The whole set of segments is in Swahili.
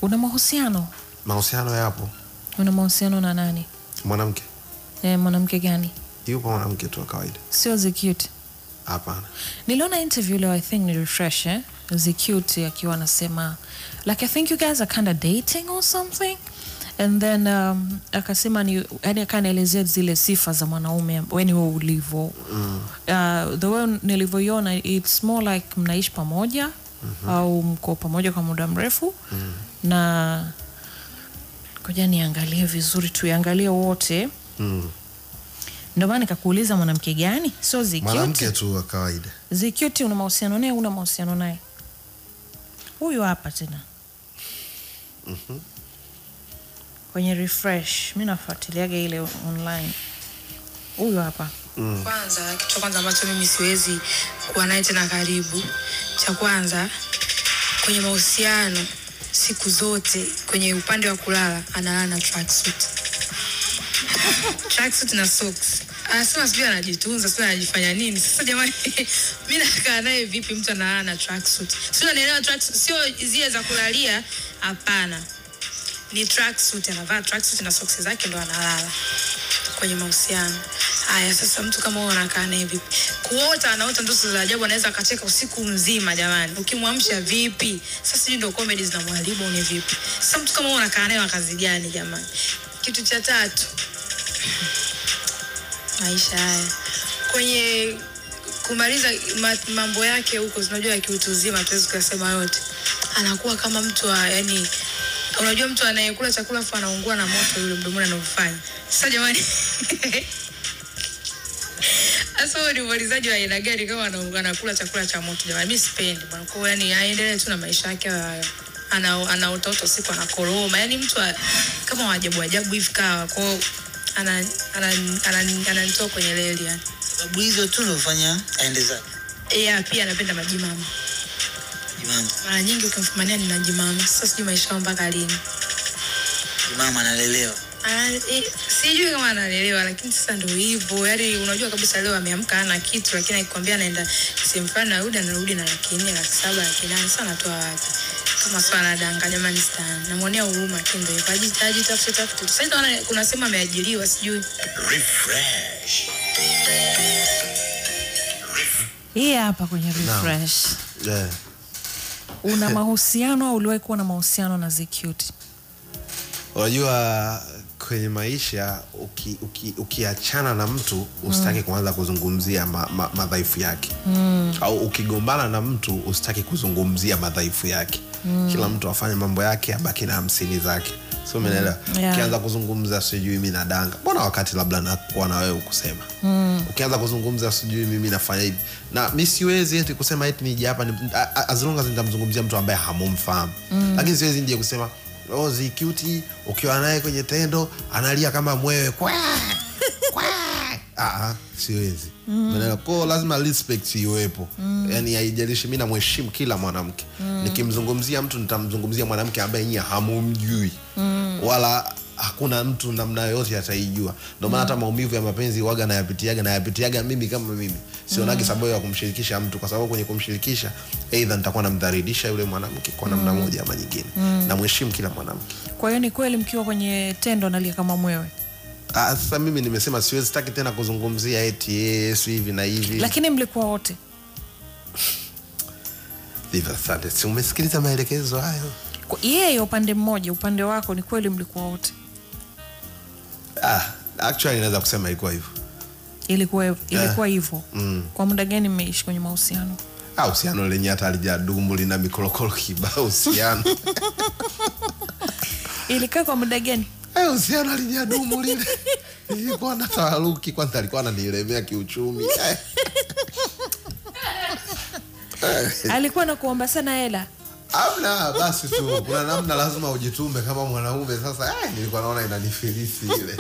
una mahusiano mahusiano yapo una mahusiano na nani mwanamke e, mwanamke gani yupo mwanamke tu wa kawaida sio zicute hapana niliona interview leo i think ni refresh eh? zicute akiwa anasema like i think you guys are kind of dating or something and then um, akasema ni yani akanaelezea zile sifa za mwanaume weni we ulivyo mm. uh, the way nilivyoiona its more like mnaishi pamoja mm-hmm. au mko pamoja kwa muda mrefu mm. na koja niangalie vizuri tuiangalie wote mm. ndio maana nikakuuliza mwanamke gani sio mwanamke zicute tu wa kawaida zicute una mahusiano naye una mahusiano naye huyu hapa tena kwenye refresh mi nafuatiliaga ile online huyu hapa kwanza kitu cha kwanza ambacho mimi siwezi kuwa naye tena karibu cha kwanza kwenye mahusiano siku zote kwenye upande wa kulala analala na tracksuit tracksuit na socks anasema sijui anajitunza sijui anajifanya nini sasa jamani mi nakaa naye vipi mtu analala na tracksuit sio naelewa tracksuit sio zile za kulalia hapana ni tracksuit anavaa tracksuit na socks zake ndo analala kwenye mahusiano haya sasa mtu kama huyo anakaa naye vipi kuota anaota ndoto za ajabu anaweza akacheka usiku mzima jamani ukimwamsha vipi sasa sijui ndo comedy zinamwharibu ni vipi sasa mtu kama huyo anakaa naye wa kazi gani jamani kitu cha tatu maisha haya kwenye kumaliza ma, mambo yake huko unajua ya kiutu uzima tuwezi kuyasema yote anakuwa kama mtu wa yani unajua mtu anayekula chakula afu anaungua na moto yule mdomoni anaofanya sasa jamani sasa huo ni umalizaji wa aina gani kama anaungua anakula chakula cha moto jamani mi sipendi bwana kwa hiyo yani aendelee tu na maisha yake hayo ana ana utoto siku anakoroma yani mtu wa, kama wajabu ajabu hivi kawa kwao ananitoa ana, ana, ana, ananitoa kwenye reli yani sababu hizo tu nofanya aende zake yeah, pia anapenda majimama jimama mara nyingi ukimfumania nina jimama sasa sijui maisha yao mpaka lini jimama analelewa Ah, eh, sijui kama analelewa lakini sasa ndo hivyo yani unajua kabisa leo ameamka ana kitu lakini akikwambia anaenda sehemu fulani narudi anarudi na laki nne laki saba laki nane sasa anatoa wapi kama sio anadanga jamani stan namwonea huruma lakini ndo hivyo ajitaji tafute tafute sasa naona kuna sehemu ameajiriwa sijui refresh hii hapa kwenye refresh yeah. una mahusiano au uliwahi kuwa na mahusiano na zicute unajua kwenye maisha uki, uki, ukiachana na mtu usitaki kuanza kuzungumzia ma, ma, madhaifu yake mm. au ukigombana na mtu usitaki kuzungumzia madhaifu yake mm. kila mtu afanye mambo yake abaki na hamsini zake so umeelewa Yeah. ukianza kuzungumza sijui mi nadanga mbona wakati labda nakuwa na wewe kusema mm. ukianza kuzungumza sijui mimi nafanya hivi na mi siwezi eti kusema eti nije hapa ni- a- a- as long as nitamzungumzia mtu ambaye hamumfahamu mm. lakini siwezi nje kusema oh, zikuti ukiwa naye kwenye tendo analia kama mwewe kwa kwa Ah, siwezi mm. ko lazima respect iwepo mm. yani haijalishi mi namheshimu kila mwanamke mm. nikimzungumzia mtu nitamzungumzia mwanamke ambaye nyie hamumjui mm. wala hakuna mtu namna yoyote ataijua ndio maana hata maumivu ya mapenzi waga nayapitiaga nayapitiaga mimi kama mimi sionagi sababu ya kumshirikisha mtu kwa sababu kwenye kumshirikisha eidha nitakuwa namdhalilisha yule mwanamke kwa namna moja ama nyingine namheshimu kila mwanamke kwa hiyo ni kweli mkiwa kwenye tendo nalia kama mwewe Ah, sasa mimi nimesema siwezi taki tena kuzungumzia eti yesu hivi na hivi lakini mlikuwa wote Hivyo asante si umesikiliza maelekezo hayo Kwa- yeye upande mmoja upande wako ni kweli mlikuwa wote ah, actually naweza kusema ilikuwa hivyo ilikuwa ilikuwa hivyo mm. kwa muda gani mmeishi kwenye mahusiano Ah, uhusiano lenye hata alijadumu lina mikorokoro kibao uhusiano ilikaa kwa muda gani Eh, uhusiano alijadumu lile ilikuwa na taharuki kwanza alikuwa ananilemea kiuchumi Eh. alikuwa na kuomba sana hela amna basi tu kuna namna lazima ujitume kama mwanaume sasa eh, nilikuwa naona inanifilisi ile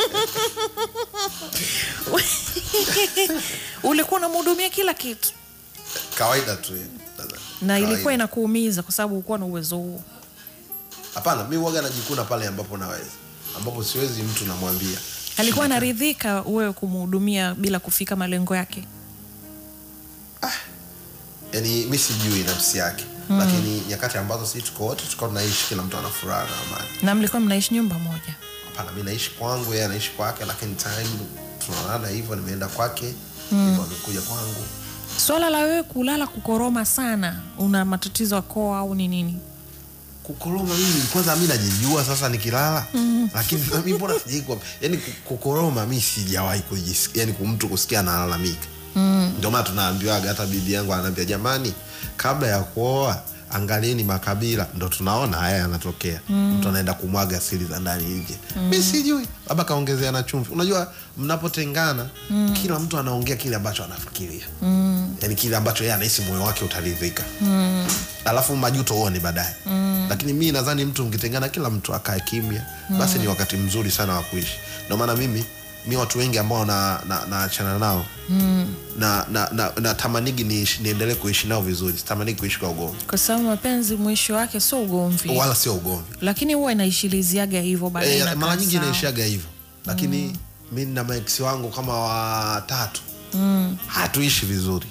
ulikuwa unamhudumia kila kitu kawaida tu eh, dada. na Kawaida. ilikuwa inakuumiza kwa sababu ukuwa na uwezo huo hapana mi waga najikuna pale ambapo naweza ambapo siwezi mtu namwambia alikuwa anaridhika wewe kumhudumia bila kufika malengo yake yani mi sijui nafsi yake lakini nyakati ambazo si tuko wote tuko tunaishi kila mtu ana furaha na amani na mlikuwa mnaishi nyumba moja hapana mi naishi kwangu yeye anaishi kwake lakini time tunaonana hivyo nimeenda kwake hivyo amekuja kwangu swala la wewe kulala kukoroma sana una matatizo ya koo au ni nini kukoroma mimi kwanza mi najijua sasa nikilala mm. lakini mi mbona sijaikwa yani ku- kukoroma mi sijawahi kujisikia yani mtu kusikia analalamika mm. ndio maana tunaambiwaga hata bibi yangu anaambia jamani kabla ya kuoa angalieni makabila ndo tunaona haya yanatokea mm. mtu anaenda kumwaga siri za ndani nje mm. mi sijui labda kaongezea na chumvi unajua mnapotengana mm. kila mtu anaongea kile ambacho anafikiria mm. yani kile ambacho yeye anahisi moyo wake utaridhika mm. alafu majuto huone baadaye mm. lakini mi nadhani mtu mkitengana kila mtu akae kimya mm. basi ni wakati mzuri sana wa kuishi ndio maana mimi mi watu wengi ambao naachana na, naachana nao mm. na, na, na, na tamanigi niishi- niendelee kuishi nao vizuri sitamanigi kuishi kwa ugomvi kwa sababu mapenzi mwisho wake sio ugomvi wala sio ugomvi lakini huwa inaishiliziaga hivyo baadaye e, inakaa mara nyingi sawa. inaishaga hivyo lakini mm. mi na maeksi wangu kama watatu mm. hatuishi vizuri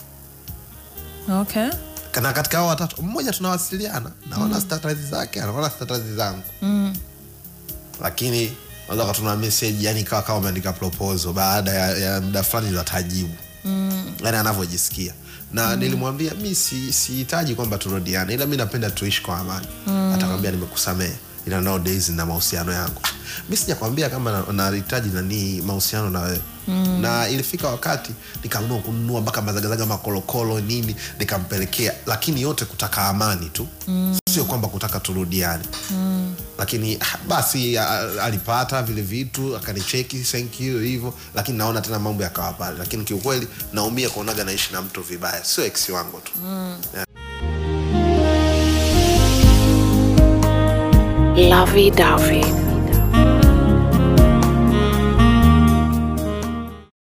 okay na katika hao watatu mmoja tunawasiliana naona mm. status zake anaona status zangu mm. lakini unaweza katuna message yani kawa kama umeandika proposal baada ya, ya muda fulani watajibu mm. yani anavyojisikia na mm. nilimwambia mi si- sihitaji kwamba turudiane ila mi napenda tuishi kwa amani mm. atakwambia nimekusamehe ila nowadays na mahusiano yangu mi sijakwambia kama na- nahitaji nanii mahusiano na wewe mm. na ilifika wakati nikaamua kununua mpaka mazagazaga makolokolo nini nikampelekea lakini yote kutaka amani tu mm. sio kwamba kutaka turudiane mm. lakini ah, basi ah, alipata vile vitu akanicheki thank you hivyo lakini naona tena mambo yakawa pale lakini kiukweli naumia kuonaga naishi na mtu vibaya sio ex wangu tu Lovey Dovey.